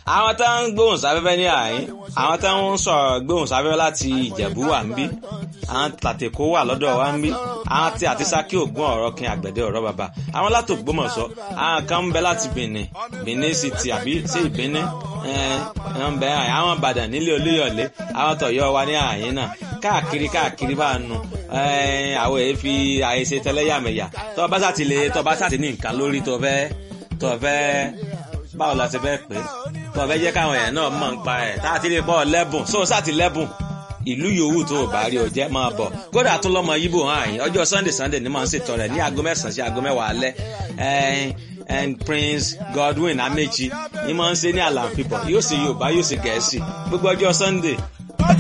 àwọn tó ń gbóhùn sáfẹ́fẹ́ ní àyín àwọn tó ń sọ̀rọ̀ gbóhùn sáfẹ́fẹ́ láti ìjẹ̀bú wà ń bí àwọn tàtẹ̀kọ́ wà lọ́dọ̀ wa ń bí àwọn tí àti sákì ògùn ọ̀rọ̀ kin àgbẹ̀dẹ ọ̀rọ̀ bàbá àwọn láti Ògbómọ̀ṣọ́ àwọn kan ń bẹ láti Benin Benin City àbí sí ìbíní ń bẹ àwọn Ìbàdàn nílé Olúyọ̀lé àwọn tọ̀yọ́ wa ní àyín náà káàkiri káàkiri bá nu àwọn èyí fi àyèsè tẹlẹ́yàmẹ̀yà tó bá sàtì lè tó bá sàtì ní nǹkan lórí tó fẹ́ tó fẹ́ báwo la ṣe fẹ́ pè tó fẹ́ jẹ́ káwọn èèyàn náà mọ̀ ń pa ẹ̀ tá a ti lè pọ̀ lẹ́bùn so sàtì lẹ́bùn ìlú yòówù tó o bá rí o jẹ́ máa bọ̀ kódà tó lọ́mọ yíbò hàn àyìn ọjọ́ sunday sunday ni màá ń ṣètò rẹ̀ ní aago mẹ́sàn-án sí aago mẹ́wàá alẹ́ and prince godwin amechi ni màá ń ṣe ní àlàáfíbọ̀ yóò ṣe yorùbá yóò ṣe gẹ̀ẹ́sì gbogbo ọjọ́ sunday